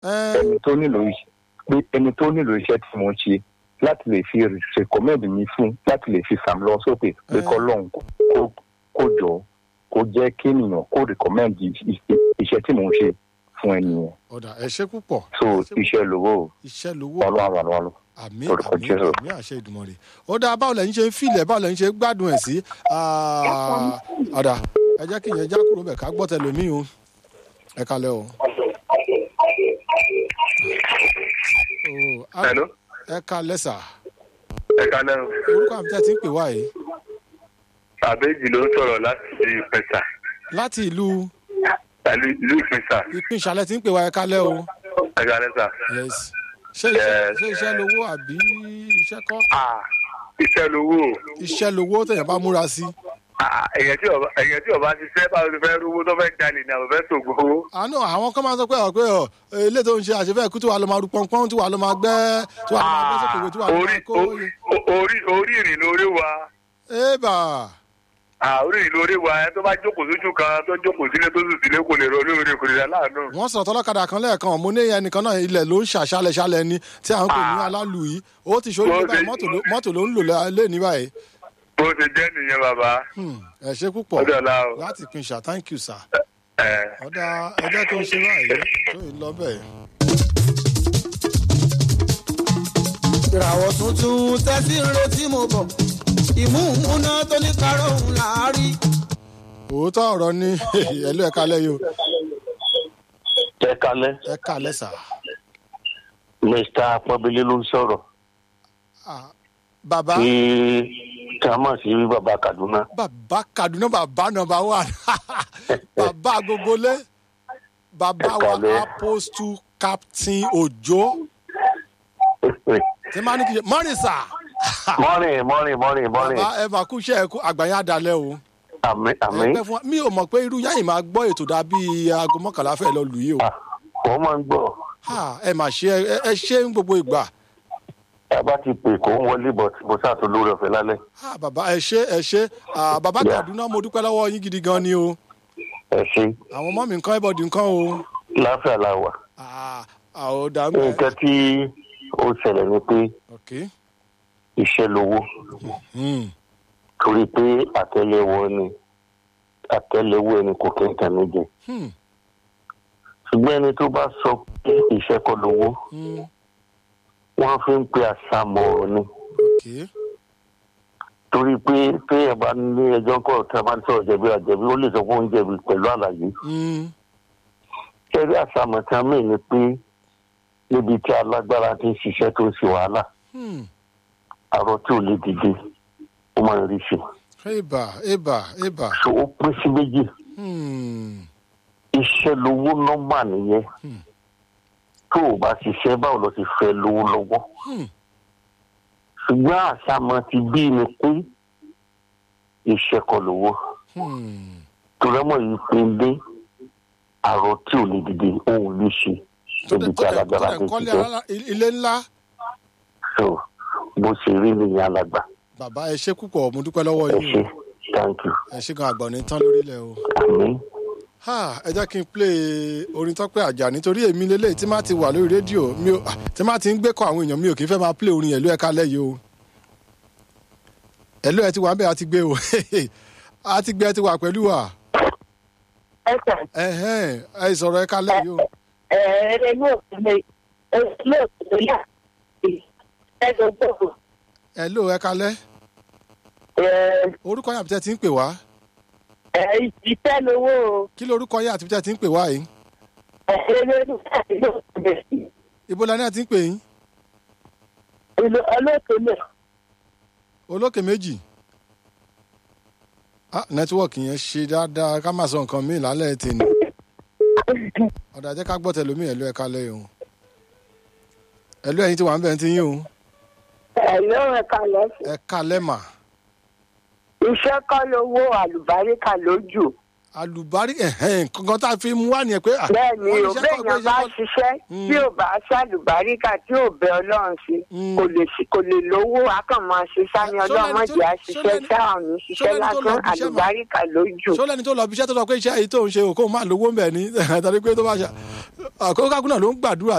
ẹ ẹni tó nílò iṣẹ́ pé ẹni tó nílò iṣẹ́ tí mo ń ṣe láti lè fi recommend mi fún láti lè fi sàm lọ sókè pé Eh. kọ́lọ́hún kó- kó jọ kó jẹ́ kí ènìyàn kó recommend i- i- iṣẹ́ tí mo ń ṣe fún ẹnìyàn ọ̀dà ẹ ṣe púpọ̀ so ẹ ṣé púpọ̀. iṣẹ́ lówó iṣẹ́ lówó ọlọ́run àwọn ọlọ́run. àmì Orúkọ àmì Jésù. àmì àṣẹ ìdùmọ̀rẹ́ ó dáa báwo lẹ́yìn ṣe ń filẹ̀ báwo lẹ́yìn ṣe ń gbádùn ẹ̀ sí Ah, ọ̀dà ẹ jẹ́ kí ìyẹn já kúrò bẹ̀ ká gbọ́ tẹlómi o ẹ kalẹ̀ o. Oh, ah, Hello. ẹ kalẹ̀ sà ẹ kalẹ́ o. orúkọ àmì tẹ́ ti ń pè wá yìí àbẹ́jì ló ń sọ̀rọ̀ láti ìpẹ́sà láti ìlú pẹ̀lú ìlú ìpẹ́sà ìpín ìṣàlẹ̀ tí ń pè wá ẹ kalẹ̀ o. ẹ kalẹ́ sà. yes ṣé iṣẹ́ Yes. ṣé iṣẹ́ lówó àbí iṣẹ́ kọ́ Ah, iṣẹ́ lówó iṣẹ́ lówó tẹ̀yàn bá múra sí. Ah, èyàn tí ọba èyàn tí ọba ti fẹ́ báwo ni fẹ́ rówó tó fẹ́ jalè ní àwọn fẹ́ sògbó owó. àánú àwọn kan máa ń sọ pé ọ pé ọ ilé tó ń ṣe àṣefẹ́ ikú tí wàá lọ máa ru pọ́npọ́n tí wàá lọ máa gbẹ́ tí wàá lọ máa gbẹ́ sókèwé tí wàá lọ orí máa kó. o- orí orí ìrìn lórí wa ébà Ah, orí ìrìn lórí wa ẹ tó bá jókòó sójú kan tó jókòó sílé tó sùn sílé kò lè rọ olóore kò lè rà láàánú. wọ́n sọ̀rọ̀ tọ́lọ́kadà kan lẹ́ẹ̀kan mo ní ẹnìkan náà ilẹ̀ ló ń ṣàṣàlẹ̀ ṣàlẹ̀ ni tí à ń pè ní Ah. alálù yìí ó ti ṣorí Wọ́n báyìí ti- mọ́tò ló- mọ́tò ló ń lò lé ní báyìí. bó ṣe jẹ́ nìyẹn bàbá Hmm, ẹ ṣe púpọ̀ ọjọ́ ọ̀la o. láti pin ṣá thank you sir. ẹ ọ̀dà ẹjẹ́ tó ń ṣe báyìí tó yìí lọ bẹ́ẹ̀. ìràwọ̀ tuntun tẹ́sí ń retí mo bọ̀ ìmúhùnmúná tó ní kárọ̀ òun là á rí. òótọ́ ọ̀rọ̀ ni ẹ̀lú ẹ̀ka lẹ́yìn o ẹ kalẹ ẹ̀ka lẹ́sà. mr apọbili ló ń sọrọ Ah, bàbá tí ká mọ̀ sí bàbá kaduna bàbá kaduna bàbá nọmba one bàbá agogolé bàbá wa Ẹ̀kálẹ́. apostle captain ojo tí máa ní kí n ṣe mọ́rin sà mọ́rin mọ́rin mọ́rin mọ́rin bàbá ẹ máa kú iṣẹ́ ẹ kú àgbáyé àdálẹ́ o àmì àmì ẹgbẹ́ fún wa mi ò mọ̀ pé irú yáyìn máa gbọ́ ètò dàbí aago mọ́kànlá fẹ́ lọ lù yìí o wọ́n máa ń gbọ́ Ha, ẹ mà ṣe ẹ- ẹ ṣe ń gbogbo ìgbà ẹ bá ti pè kó ń wọlé bọ̀ tí mo ṣàtò lórí ọ̀fẹ́ lálẹ́ Ha, bàbá ẹ ṣe ẹ ṣe Ah, bàbá Yeah. kaduna mo dúpẹ́ lọ́wọ́ yín gidi gan ni o ẹ ṣe àwọn ọmọ mi nǹkan ẹ̀bọ̀dì nǹkan o láfíà la wà Ah, àwọn ọ̀dà ń bẹ̀. nǹkan tí ó ṣẹlẹ̀ ni pé Okay. iṣẹ́ lówó Hmm. torí pé àtẹlẹwọ ni àtẹlẹwọ ẹni kò kí n tàn mí jẹ Hmm. ṣùgbọ́n ẹni tó bá sọ pé iṣẹ́ kọ́ lówó Hmm. wọ́n fi ń pe àṣàmọ̀ ọ̀rọ̀ ni Okay. torí pé téèyàn bá ní ẹjọ́ kọ̀ tí a bá ń sọ̀rọ̀ jẹ̀bi àjẹ̀bi ó lè sọ fún oúnjẹ mi pẹ̀lú àlàyé Hmm. kẹ́rí àṣàmọ̀ tí a mí ni pé níbi tí alágbára ti ń ṣiṣẹ́ tó ń ṣe wàhálà Hmm. àrò tí ò lè dìde ó máa ń rí ṣe Eba, eba, eba. so ó pín sí méjì Hmm. iṣẹ́ lówó nọ́mbà nìyẹn Hmm. tó o bá ṣiṣẹ́ báwo lọ ti fẹ́ lówó lọ́wọ́ Hmm. ṣùgbọ́n àṣàmọ̀ ti bí ni pé iṣẹ́ kọ́ lówó Hmm. torẹ́mọ̀ yìí pé dé àrò tí ò lè dìde òun lè ṣe Tó níbi dẹ̀- tí tó dẹ̀- tó alágbára dẹ̀ ti kọ́lé ṣiṣẹ́ alá- ilé ńlá. so bó ṣe rí nìyẹn alàgbà Bàbá ẹ ṣe púpọ̀ mo dúpẹ́ lọ́wọ́ ẹ yín ṣe o. thank you Ẹ ṣe gan àgbọ̀n ní tán lórílẹ̀ o. àmì Ha, ẹ jẹ́ kí n play orin tọ́pẹ́ àjà nítorí èmi lélẹ̀ tí máa ti wà lórí rédíò mi ò ah, tí máa ti ń gbé kọ àwọn èèyàn mi ò kì í fẹ́ máa play orin ẹ̀lú ẹ̀ka lẹ́yìn o. ẹ̀lú ẹ̀ ti wà ń bẹ̀ àti gbé o àti gbé ẹ ti wà pẹ̀lú wa. ẹsẹ ẹ̀hẹ́n ẹ sọ̀rọ̀ ẹ̀ka lẹ́yìn o. ẹrẹ lóòtúlẹ lóòtúlẹ yà ẹgbẹ gbogbo ẹ̀lú ẹ̀ka lẹ́ orúkọ yàtọ̀ tí ń pè wá ìṣiṣẹ lówó kí lorúkọ yà àti tí ń pè wá yìí ẹrẹ lóòtúlẹ ibo la ní àti ń pè yín olóòtúlẹ olókè méjì ah nẹ́tíwọ́ọ̀kì yẹn ṣe dáadáa ká má sọ nǹkan míì lálẹ́ tèmi ọ̀dà jẹ́ ká gbọ́ tẹlómi ẹ̀lú ẹ̀ka lẹ́yìn o ẹ̀lú ẹ̀yin tí wà ń bẹ̀ ń ti yín o ẹlọ ẹka lẹsẹ ẹ̀ka lẹ́mà iṣẹ kọ lówó àlùbáríkà lójú àlùbárí ẹ̀hẹ́n kankan tá a fi mú wá nìyẹn pé. à, bẹ́ẹ̀ ni wọ́n o níṣẹ́ bẹ́ẹ̀ kọ́, yẹn iṣẹ́ bá kọ́. ṣiṣẹ́ Mm. tí ò bá ṣàlùbáríkà tí ò bẹ ọlọ́run sí Mm. kò lè ṣi- kò lè lówó akànmọ́ ṣiṣẹ́ ní Ṣó ọlọ́run lẹ́ni tó- mọ̀jẹ̀ ṣó àṣiṣẹ́ lẹ́ni- sáà ní ṣó ṣiṣẹ́ lẹ́ni tó lọ lásán bí iṣẹ́ mà? àlùbáríkà lójú. ṣó lẹni tó lọ bí iṣẹ́ tó sọ pé iṣẹ́ yìí tó ń ṣe òkú máa lówó ń bẹ̀ ní tàbí pé tó bá ṣe àkókò kákúnà ló ń gbàdúrà